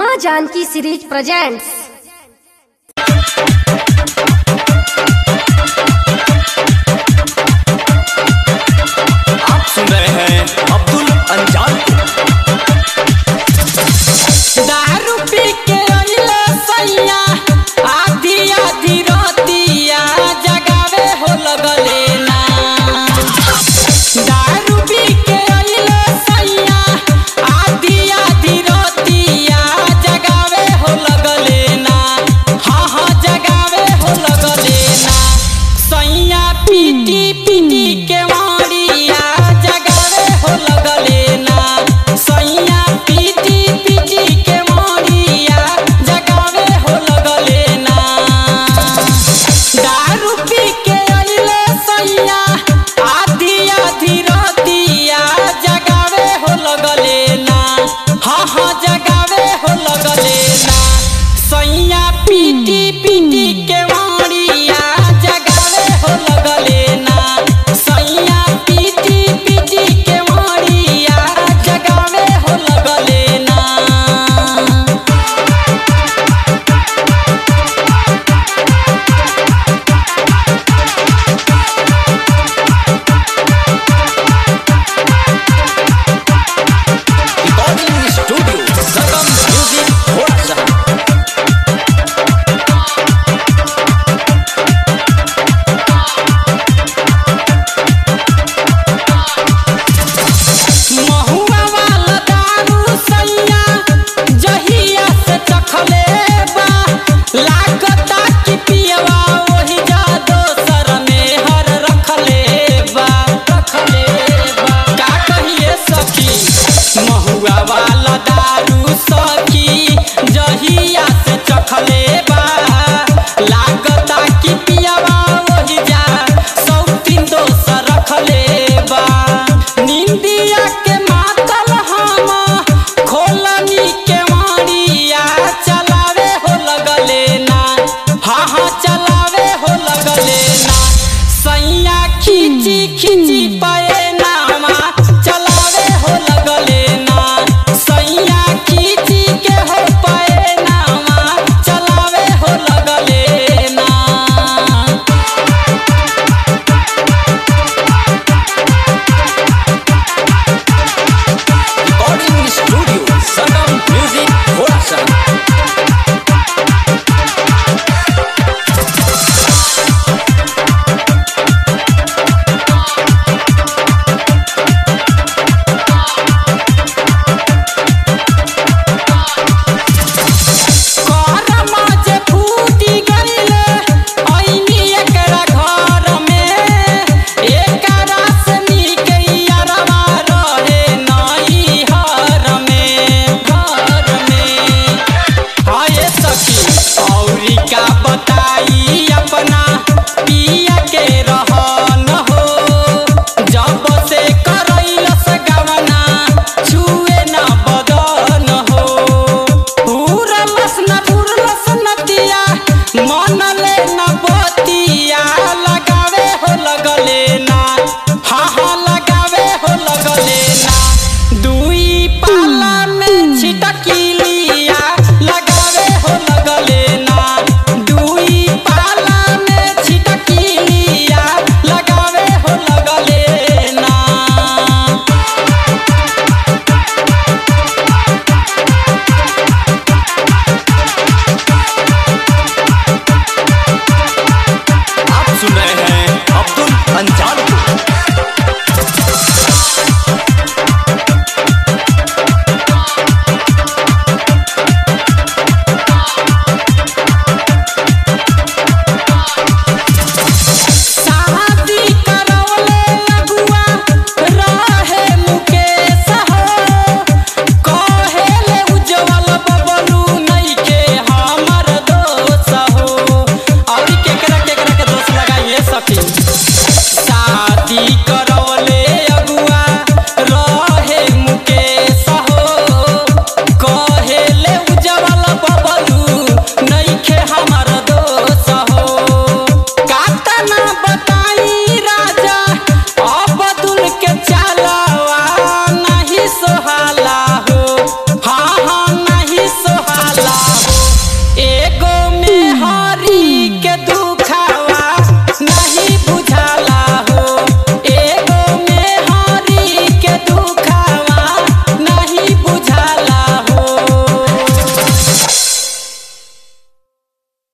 माँ Janaki series presents आप सुन रहे हैं अब्दुल अंजान दारू पी के अइले सैया आधी आधी रतिया जगावे हो लगले ना दारू पी के अइले सैया आधी आधी रतिया जगावे हो लगले ना हाँ हाँ जगावे हो लगले ना सैया पीटी पीटी के मारिया जगावे हो लगले ना सैया पीटी पीटी के मारिया जगावे हो लगले ना दारू पी के अइले सैया आधी आधी रतिया जगावे हो लगले ना हाँ हाँ जगावे हो लगले ना सैया पीटी पीटी के मारिया जगावे हो लगले ना सैया पीटी पीटी के मारिया जगावे हो लगले ना रिकॉर्डिंग स्टूडियो सकम म्यूजिक थोड़ा सा महुआ वाला दारू सैया जहिया से चखले बा लागता कि पियवा वही जा दोसर में हर रखले बा रखले बा का कहिए सखी महुआ वाला दारू सखी जहिया से चखले बा लागता कि पियवा वही जा सौ तीन दोसर रखले बा निंदिया के मातल हम खोलनी के मारिया